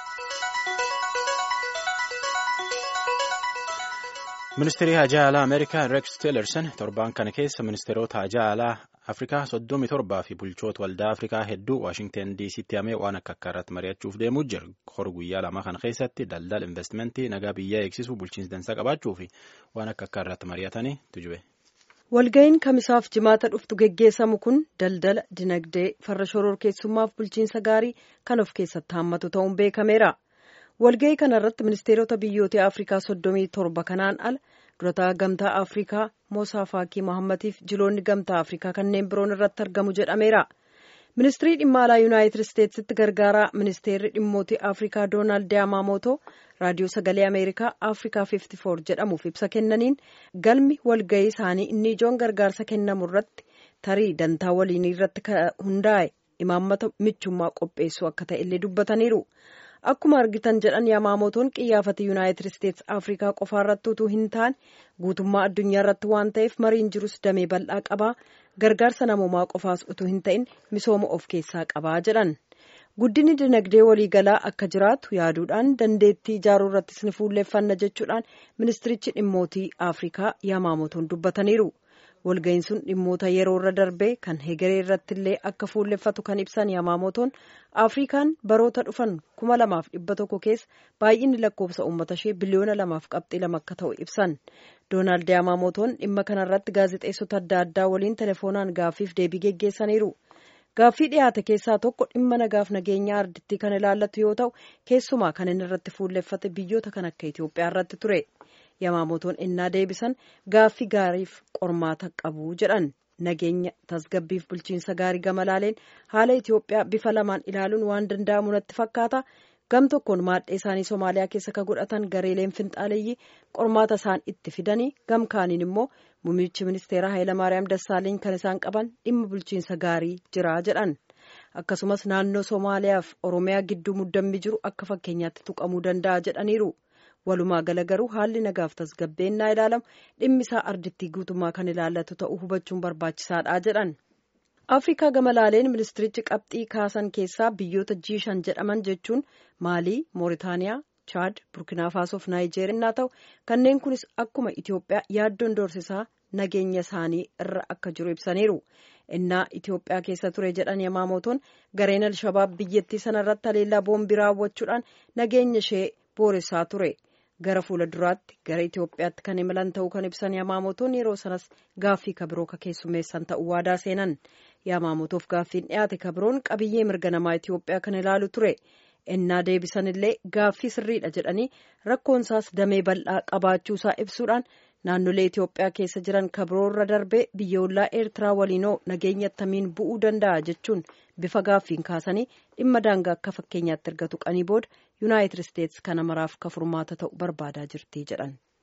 Ministeerri Hajaa Alaa Ameerikaa Rex Tillerson torbaan kana keessa ministeerota Hajaa Alaa Afrikaa soddomii torbaa fi bulchoota waldaa Afrikaa hedduu Waashingten DC'tti hamee waan akka akka irratti mari'achuuf deemuu jira. Hor guyyaa lama kana keessatti daldala investimentii nagaa biyyaa eegsisuu bulchiinsa dansaa qabaachuu fi waan akka akka irratti mari'atanii tujube. Walga'iin kamisaaf jimaata dhuftu geggeessamu kun daldala dinagdee farra shororkeessummaaf bulchiinsa gaarii kan of keessatti haammatu ta'uun beekameera. walga'ii kana irratti ministeerota biyyoota afrikaa soddomii torba kanaan ala durataa gamtaa afrikaa moosaa faakii mohammatiif jiloonni gamtaa afrikaa kanneen biroon irratti argamu jedhameera ministirii dhimma alaa yuunaayitid isteetsitti gargaaraa ministeerri dhimmoota afrikaa doonaald yaamaamootoo raadiyoo sagalee ameerikaa afrikaa 54 jedhamuuf ibsa kennaniin galmi walga'ii isaanii inni ijoon gargaarsa kennamu irratti tarii dantaa waliinii irratti hundaa'e imaammata michummaa qopheessuu akka ta'e illee dubbataniiru. Akkuma argitan jedhan yaamaamotoon qiyyaafata yuunaayitid isteetsi afrikaa qofaa irratti utuu hin taane guutummaa addunyaa irratti waan ta'eef mariin jirus damee bal'aa qabaa gargaarsa namoomaa qofaas utuu hin ta'in misooma of keessaa qabaa jedhan guddinni dinagdee waliigalaa akka jiraatu yaaduudhaan dandeettii ijaaruu irrattis ni fuulleeffanna jechuudhaan ministirichi dhimmootii afrikaa yaamaamotoon dubbataniiru. walga'iin sun dhimmoota yeroo irra darbee kan hegeree irratti illee akka fuulleffatu kan ibsan yaamaamotoon afrikaan baroota dhufan kuma lamaaf dhibba tokko keessa baay'inni lakkoofsa uummata ishee biliyoona lamaaf qabxii lama akka ta'u ibsan doonaald yaamaamotoon dhimma kanarratti gaazexeessota adda addaa waliin telefoonaan gaaffiif deebii geggeessaniiru gaaffii dhiyaate keessaa tokko dhimma nagaaf nageenya ardittii kan ilaallatu yoo ta'u keessumaa kan inni irratti fuulleffate biyyoota kan akka itiyoophiyaa irratti ture. Yamaamotoon innaa deebisan gaaffii gaariif qormaata qabu jedhan nageenya tasgabbiif bulchiinsa gaarii gama laaleen haala Itoophiyaa bifa lamaan ilaaluun waan danda'amu natti fakkaata gam tokkoon maadhee isaanii Somaaliyaa keessa ka godhatan gareeleen finxaaleeyyii qormaata isaan itti fidanii gam kaaniin immoo muummichi ministeeraa Hayilamaariyaam Dassaaleny kan isaan qaban dhimma bulchiinsa gaarii jira jedhan akkasumas naannoo Somaaliyaaf Oromiyaa gidduu muddammi jiru akka fakkeenyaatti tuqamuu danda'a jedhaniiru. walumaa gala garuu haalli nagaaf tasgabbeennaa ilaalamu dhimmi isaa ardittii guutummaa kan ilaallatu ta'uu hubachuun barbaachisaadha jedhan. afrikaa gama laaleen ministirichi qabxii kaasan keessaa biyyoota jiishan jedhaman jechuun maalii mooritaaniyaa chaad burkinaa faasoof naayijeeriyaa ta'u kanneen kunis akkuma itiyoophiyaa yaaddoon doorsisaa nageenya isaanii irra akka jiru ibsaniiru. innaa itiyoophiyaa keessa ture jedhan yamaamotoon gareen alshabaab biyyattii sanarratti haleellaa boombii raawwachuudhaan nageenya ishee booressaa ture. gara fuula duraatti gara Itoophiyaatti kan imalan ta'uu kan ibsan Yamaamotoon yeroo sanas gaaffii kabiroo ka keessummeessan ta'uu waadaa seenan Yamaamotoof gaaffiin dhiyaate kabiroon qabiyyee mirga namaa Itoophiyaa kan ilaalu ture ennaa deebisan illee gaaffii sirriidha jedhanii rakkoonsaas damee bal'aa qabaachuusaa ibsuudhaan naannolee Itoophiyaa keessa jiran kabiroorra darbee biyyoolaa Eertiraa waliinoo nageenya attamiin bu'uu danda'a jechuun bifa gaaffiin kaasanii dhimma daangaa akka fakkeenyaatti erga tuqanii booda yuunaayitid isteetsi kana maraaf ka furmaata ta'u barbaadaa jirti jedhan.